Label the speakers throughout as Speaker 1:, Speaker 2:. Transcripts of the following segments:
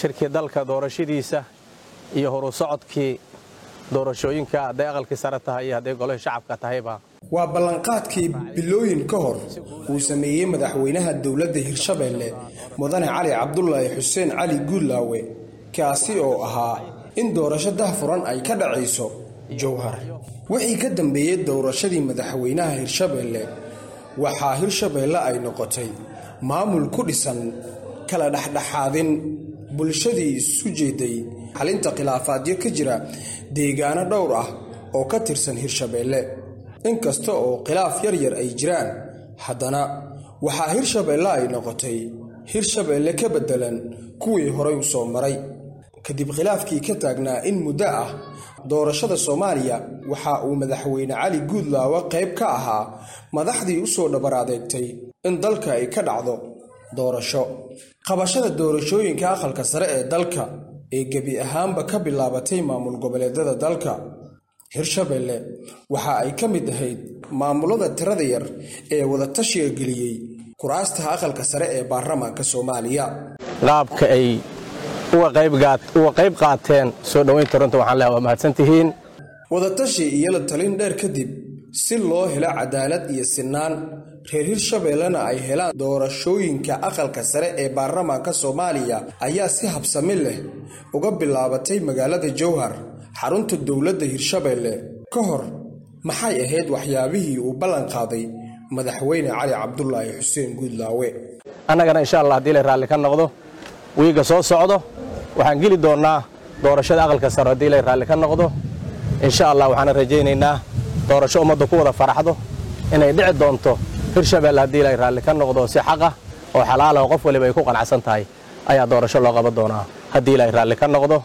Speaker 1: shirkii dalka doorashadiisa iyo horu socodkii doorashooyinka hadday aqalkii sare tahay iyo hadday golihii shacabka tahayba
Speaker 2: waa ballanqaadkii bilooyin ka hor uu sameeyey madaxweynaha dowladda hirshabeelle mudane cali cabdulaahi xuseen cali guudlaawe kaasi oo ahaa in doorasho dahfuran ay ka dhacayso jowhar wixii ka dambeeyey doorashadii madaxweynaha hirshabeelle waxaa hirshabeelle ay noqotay maamul ku dhisan kala dhexdhexaadin bulshadii isu jeeday xalinta khilaafaadyo ka jira deegaano dhowr ah oo ka tirsan hirshabeelle inkasta oo khilaaf yar yar ay jiraan haddana waxaa hirshabeelle ay noqotay hirshabeelle ka beddelan kuwii horay u soo maray kadib khilaafkii ka taagnaa in muddo ah doorashada soomaaliya waxa uu madaxweyne cali guudlaawe qayb ka ahaa madaxdii u soo dhabar adeegtay in dalka ay ka dhacdo doorasho qabashada doorashooyinka aqalka sare ee dalka ee gebi ahaanba ka bilaabatay maamul goboleedyada dalka hirshabeelle waxa ay ka mid ahayd maamulada tirada yar ee wadatashiga geliyey kuraasta aqalka sare ee baarlamaanka soomaaliya
Speaker 1: qaabka ay uga qayb qaateen soo dhoweynta runta waxaan leehay waa mahadsantihiin
Speaker 2: wadatashi iyo la talin dheer kadib si loo helo cadaalad iyo sinaan reer hirshabeellena ay helaan doorashooyinka aqalka sare ee baarlamaanka soomaaliya ayaa si habsami leh uga bilaabatay magaalada jowhar xarunta dowladda hirshabeelle ka hor maxay ahayd waxyaabihii uu ballan qaaday madaxweyne cali cabdulaahi xuseen guudlaawe
Speaker 1: annagana insha allah haddii la raalli ka noqdo wiiga soo socdo waxaan geli doonnaa doorashada aqalka sare haddii la raalli ka noqdo insha allah waxaana rajaynaynaa doorasho ummadda ku wada faraxdo inay dhici doonto hirshabeelle haddii la raalli ka noqdo si xaqah oo xalaala oo qof waliba ay ku qanacsan tahay ayaa doorasho loo qaban doonaa haddii la raalli ka noqdo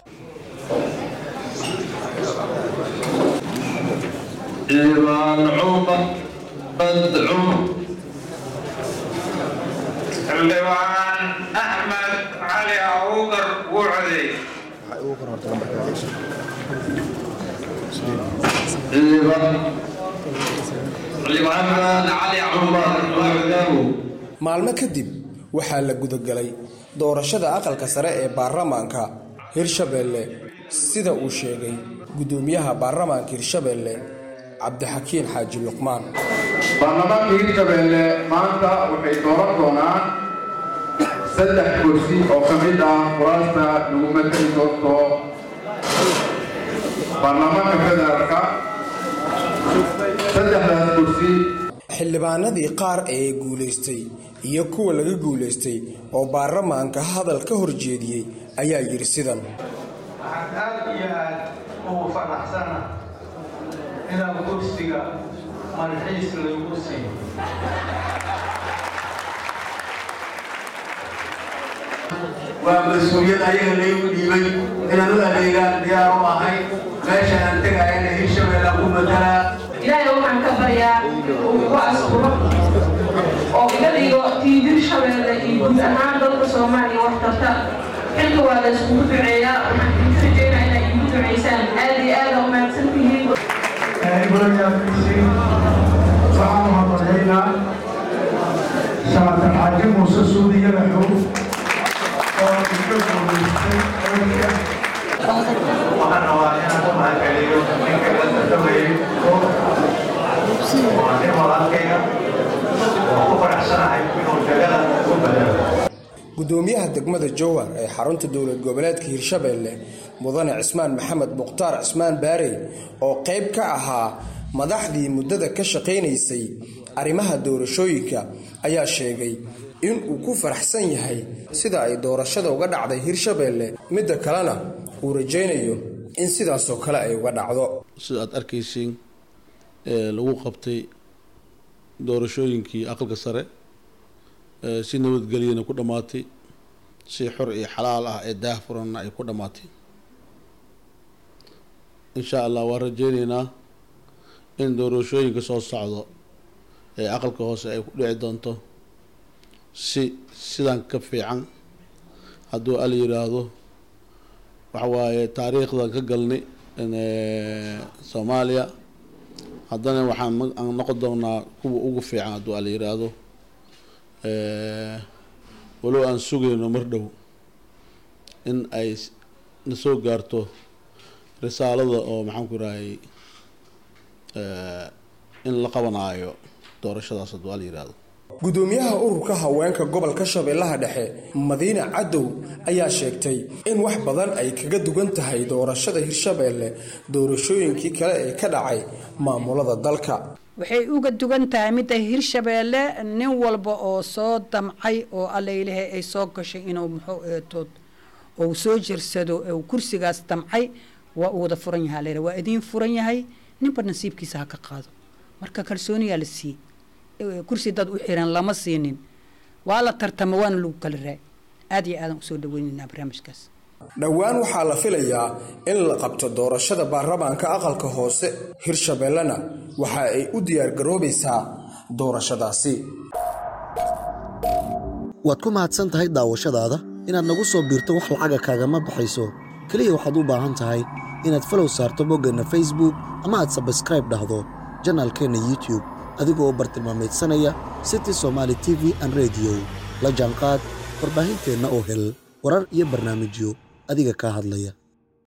Speaker 3: إيمان عمر بدعم
Speaker 4: xildhibaan axmed cali abuukar wucdi
Speaker 3: محمد علي عمر وعده
Speaker 2: maalmo kadib waxaa la gudagalay doorashada aqalka sare ee baarlamaanka hirshabeelle sida uu sheegay guddoomiyaha baarlamaanka hirshabeelle cabdixakiin xaaji luqmaan
Speaker 5: baarlamaanka hirshabeelle maanta waxay dooran doonaan saddex kursi oo ka mid ah kuraasta lagu matali doonto baarlamaanka federaalka saddexdaas kursi
Speaker 2: xildhibaanadii qaar ee guulaystay iyo kuwa laga guulaystay oo baarlamaanka hadal ka horjeediyey ayaa yidhi sidan
Speaker 4: waxaan aad iyo aad ugu faraxsana inaan kursiga malxiis lagu siiyo
Speaker 6: waa mas-uuliyad ayaga laygu dhiibay inaan u adeegaan diyaar u ahay meeshaan aan tegayana hirshabeellaan ku matalaa
Speaker 7: ilaahay waxaan ka baryaa uu igu asturo oo iga dhigo tii hirshabeelle iyo guud ahaan dalka soomaaliya wax tarta xilka waa la iskugu duceeyaa waxaan idin rajeynaa inay igu duceysaan aad iyo aad aa umahadsan tihiin
Speaker 8: waxaan mahadnaqaynaa saatar xaaji muuse suudiya laxow oo iska guulaystay
Speaker 6: waxaan rabaa inaan u mahadceliyo ninka la tartamayay oo waa nin walaalkayga oo ku faraxsanahay inuu jagada u badalo
Speaker 2: guddoomiyaha degmada jowhar ee xarunta dowlad goboleedka hirshabeelle mudane cismaan maxamed mukhtaar cismaan baarey oo qayb ka ahaa madaxdii muddada ka shaqaynaysay arrimaha doorashooyinka ayaa sheegay in uu ku faraxsan yahay sida ay doorashada uga dhacday hirshabeelle midda kalena uu rajaynayo in sidaasoo kale ay uga dhacdo
Speaker 9: sida aad arkaysiin ee lagu qabtay doorashooyinkii aqalka sare ee si nabadgelyana ku dhammaatay si xor iyo xalaal ah ee daahfuranna ay ku dhammaatay insha allah waan rajeyneynaa in doorashooyinka soo socdo ee aqalka hoose ay ku dhici doonto si sidan ka fiican hadduu al yiraahdo waxa waaye taariikhdan ka galnay soomaaliya haddana waxaan ma- aan noqon doonaa kuwa ugu fiican hadduu al yiraahdo walow aan sugayno mar dhow in ay na soo gaarto risaalada oo maxaan ku irahay in la qabanaayo doorashadaas hadduu la yidhaahdo
Speaker 2: gudoomiyaha ururka haweenka gobolka shabeellaha dhexe madiine cadow ayaa sheegtay in wax badan ay kaga duwan tahay doorashada hirshabeelle doorashooyinkii kale ee ka dhacay maamulada dalka
Speaker 10: waxay uga dugan tahay midda hirshabeelle nin walba oo soo damcay oo allaylahay ay soo gashay inuu muxuu eetood ou soo jirsado u kursigaas damcay waa uu wada furan yahaa layidha waa idiin furan yahay ninba nasiibkiisa ha ka qaado marka kalsooniyaa la siiyey kursi dad u xiran lama siinin waa la tartama waana lagu kala raay aad iyo aadan usoo dhaweynaynaa barnaamijkaas
Speaker 2: dhowaan waxaa la filayaa in la qabto doorashada baarlamaanka aqalka hoose hirshabeellena waxa ay u diyaargaroobaysaa doorashadaasi
Speaker 11: waad ku mahadsan tahay daawashadaada inaad nagu soo biirto wax lacaga kaagama baxayso keliya waxaad u baahan tahay inaad falow saarto boggeenna facebook ama aad sabskraib dhahdo janaalkeenna youtube adigoo u bartilmaamaydsanaya city somaali t v an rediyo la jaanqaad warbaahinteenna oo hel warar iyo barnaamijyo adiga kaa hadlaya